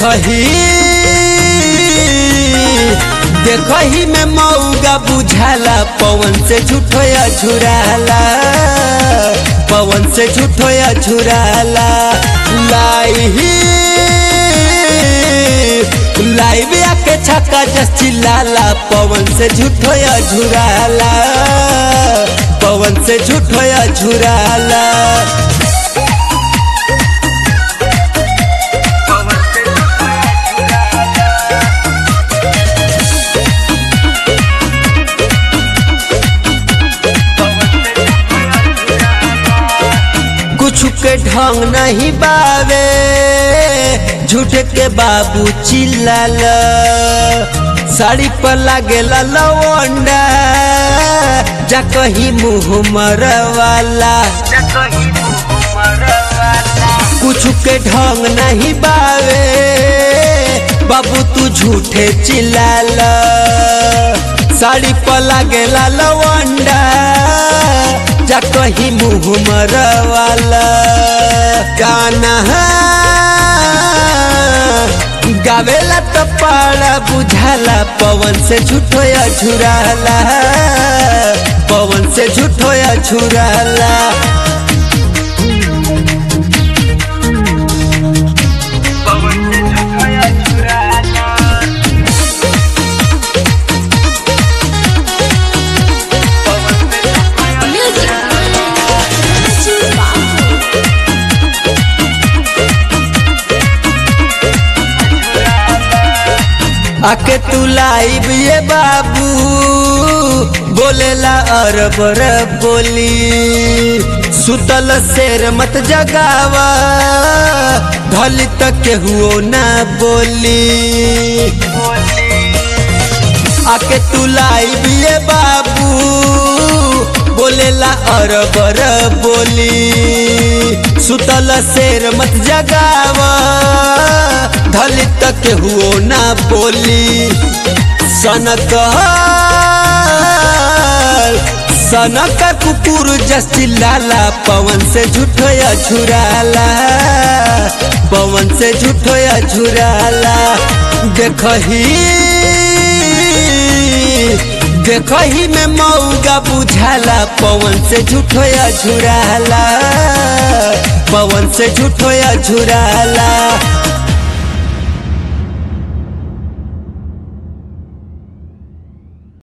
देखही देखही में मऊगा बुझाला पवन से झूठो या झुराला पवन से झूठो या झुराला लाई लाइव आके छक्का जस चिल्लाला पवन से झूठो या झुराला पवन से झूठो या झुराला कुछ के ढंग नहीं बावे झूठ के बाबू चिल्लाल साड़ी पर लागेला लवंडा जा कहीं मुँह मरवाला कुछ के ढंग नहीं बावे बाबू तू झूठे चिल्लाल साड़ी पर लागेला लवंडा जा कहीं मुँह मरवाला गाना गावेला तो पाड़ा बुझाला पवन से झूठो या झुराला पवन से झूठो या झुराला Music. आके तू लाइब ये बाबू बोलेला अरब रब बोली सुतल शेर मत जगावा ढली तक केहुओ ना बोली आके तू लाइब ये बाबू बोलेला अरब रब बोली सुतल शेर मत जगावा धली तक हुओ ना बोली सनक सनक कुकुर जस चिल्लाला पवन से झूठो या झुराला पवन से झूठो या झुराला देखही देखही में मऊगा बुझाला पवन से झूठो या झुराला पवन से झूठो या झुराला